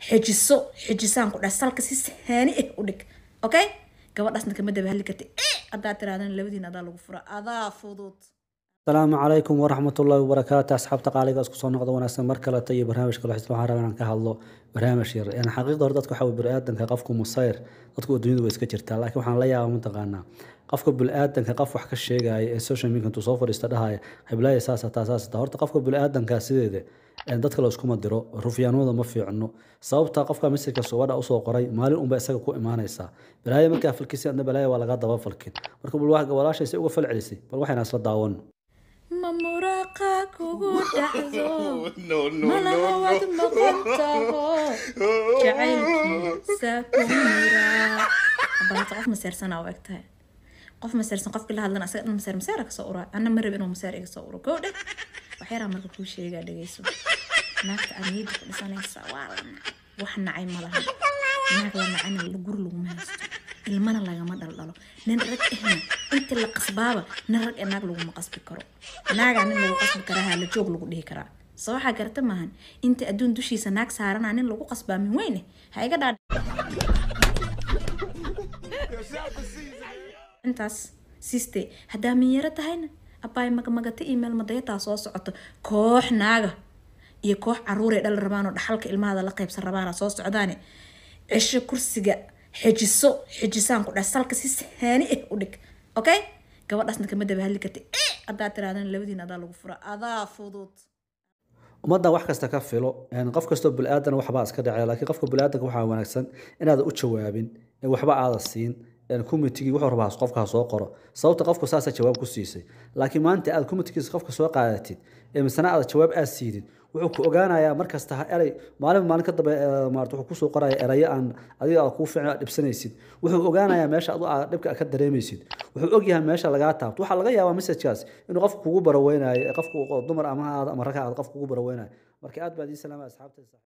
xejiso xejisaan ku dhahay salka si saani ah u dhig okay gabadhaasna kama daba hadli karti haddaa tirahdana labadiin adaa lagu fura adaa fudud asalaamu calaykum waraxmatullaahi wabarakaatu asxaabta qaaliga isku soo noqda wanaagsan mar kaleta iyo barnaamijka lexis waxaan rabaa inaan ka hadlo barnaamij yar yani xaqiiqda hore dadka waxaa weye biniaadanka qofku musayr dadku adduunyadu way iska jirtaa laakiin waxaan la yaaba mataqaanaa qofka biniaadanka qof wax ka sheegaya ee social media intuu soo fadhiista dhahaya heblaaya saas hataa saas hataa horta qofka biniaadanka sideeda dadka la iskuma diro rufyaanimada ma fiicno sababta qofka masirka subadha usoo qoray maalin unba isaga ku imaanaysaa balaayo markaa falkisi adna balaayo waa laga daba falkin marka bal walaashaysay uga fal celisay bal waxayna isla daawano ma muraaqa kugu dhacdo malahawad maqan taho jacaylkiisa ku miraa balata qof maseersana u eg tahay qof maseersan qofkii la hadlana asaga dhan maseer maseera kasoo uraa anna ma rab inuu maseer iga soo uro koo dheh waxyaraa marka kuu sheegaa dhegeyso naagta aad niyadda ku dhisanaysa waa la nacay wax nacay ma laha naag la nacayna guri laguma haysto ilmana lagama dhaldhalo nin rag ahna inta la qasbaaba nin rag ee naag laguma qasbi karo naagaa nin lagu qasbi karaa hala joog lagu dhihi karaa soo waxaa garata maahan inta adduun dushiisa naag saaranaa nin lagu qasbaa min weyne ha iga dhaa intaas siiste haddaa minyaro tahayna abaay magamagata email madayataa soo socoto koox naaga iyo koox caruuray dhal rabaanoo dhaxalka ilmahada la qaybsan rabaana soo socdaane cisho kursiga xejiso xejisaan ku dhahay salka si saani ah u dhig okay gabadhaasna kama daba hadli karti haddaa tirahdana labadiin adaa lagu fura adaa fudud ummadda wax kasta ka filo qof kastoo bili-aadan waxbaa iska dhacay laakiin qofka bili-aadanka waxaa wanaagsan inaadan u jawaabin waxba aada siin commitygii wuxuu rabaa qofka soo qoro sababta qofku saasa jawaab ku siisay laakiin maanta aad commitkiisa qofka soo qaadatid ee misana aad jawaab aad siidid wuxuu ku ogaanayaa markasta erey maalin maalin ka dambe maarata wuxuu kusoo qoraya erayo aan adiga aad kuu fiicin aad dhibsanaysid wuxuu ogaanayaa meesha adu aad dhibka ka dareemaysid wuxuu ogyahay meesha lagaa taabto waxaa laga yaabaa messajkaas inuu qofka kugu baraweynayo qofku dumar ama aad ama rag aad qof kugu baraweynayo marka aad baad ii salaama asxaabtaysa